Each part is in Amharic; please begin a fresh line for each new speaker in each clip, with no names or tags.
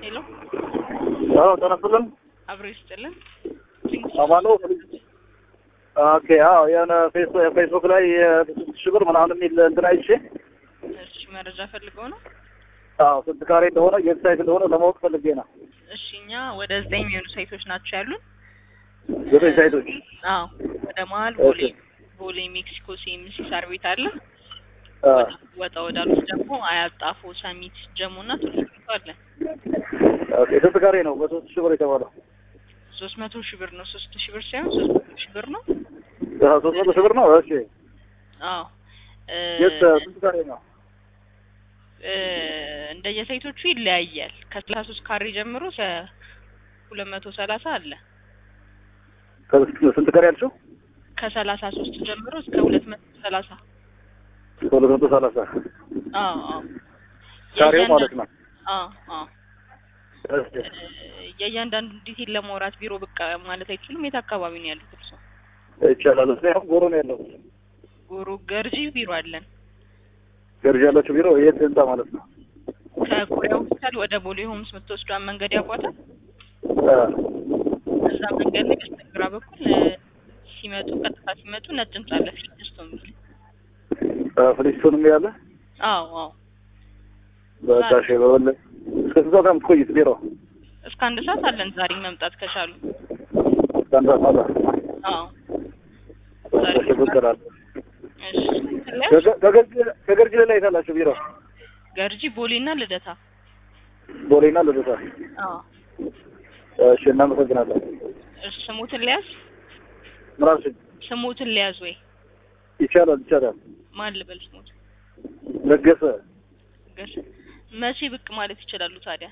ሄሎ
አዎ ጤና ይስጥልን።
አብሮ ይስጥልን።
አማኑ ኦኬ። አዎ የሆነ ፌስ- ፌስቡክ ላይ የስንት ሺህ ብር ምናምን የሚል እንትን አይቼ
እሺ መረጃ ፈልገው ነው።
አዎ ስንት ካሬ እንደሆነ የት ሳይት እንደሆነ ለማወቅ ፈልጌ ነው።
እሺ እኛ ወደ ዘጠኝ የሚሆኑ ሳይቶች ናቸው ያሉን።
ዘጠኝ ሳይቶች
አዎ ወደ መሀል ቦሌ
ኦኬ።
ቦሌ ሜክሲኮ ሲኤምሲ ሳር ቤት አለ።
አ፣
ወጣ ወዳሉት ደግሞ አያት፣ ጣፎ፣ ሰሚት፣ ጀሞ እና ቱሉ ዲምቱ አለ።
ኦኬ። ስንት ካሬ ነው በሶስት ሺህ ብር የተባለው?
ሶስት መቶ ሺህ ብር ነው። ሶስት ሺህ ብር ሳይሆን ሶስት መቶ ሺህ ብር ነው።
አዎ ሶስት መቶ ሺህ ብር ነው። እሺ
አዎ እ፣
የት ስንት ካሬ ነው?
እ፣ እንደየሳይቶቹ ይለያያል። ከሰላሳ ሶስት ካሬ ጀምሮ እስከ ሁለት መቶ ሰላሳ አለ።
ከስንት- ስንት ካሬ ያልሽው?
ከሰላሳ ሶስት ጀምሮ እስከ ሁለት መቶ ሰላሳ
ሁለት መቶ ሰላሳ
አዎ አዎ
ካሬው ማለት ነው።
አዎ አዎ
እሺ
የእያንዳንዱ ዲቴል ለማውራት ቢሮ ብቅ ማለት አይችሉም። የት አካባቢ ነው ያሉት እርሶ?
ይቻላል። እኔ አሁን ጎሮ ነው ያለው።
ጎሮ ገርጂ ቢሮ አለን።
ገርጂ ያላችሁ ቢሮ የት ህንጻ ማለት ነው?
ከኮሪያ ሆስፒታል ወደ ቦሌ ሆምስ የምትወስዷን መንገድ ያውቋታል?
አ፣
እዛ መንገድ ላይ በስተግራ በኩል እ፣ ሲመጡ ቀጥታ ሲመጡ ነጭ ህንጻ አለ ፊልድስቶ የሚል
አ፣ ፍሊስቶንም ያለ
አዎ አዎ
በቃ እሺ። በበለ እስከ ስንት ሰዓት ነው የምትቆዩት ቢሮ?
እስከ አንድ ሰዓት አለን ዛሬ መምጣት ከቻሉ።
አንድ ሰዓት አለ።
አዎ ዛሬ
እሺ ብቅ እላለሁ።
እሺ ትለያለሽ?
ከገ- ከገርጂ- ከገርጂ ላይ የት አላችሁ ቢሮ?
ገርጂ ቦሌና ልደታ
ቦሌና ልደታ።
አዎ
እሺ እናመሰግናለን።
እሺ ስሙትን ሊያዝ
ምን አልሽኝ?
ስሙትን ሊያዝ ወይ
ይቻላል ይቻላል።
ማን ልበል ስሙት
ለገሰ
ገር መቼ ብቅ ማለት ይችላሉ ታዲያ?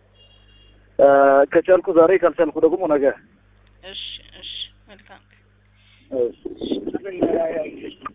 አ፣ ከቻልኩ ዛሬ ካልቻልኩ ደግሞ ነገ።
እሺ እሺ መልካም
እሺ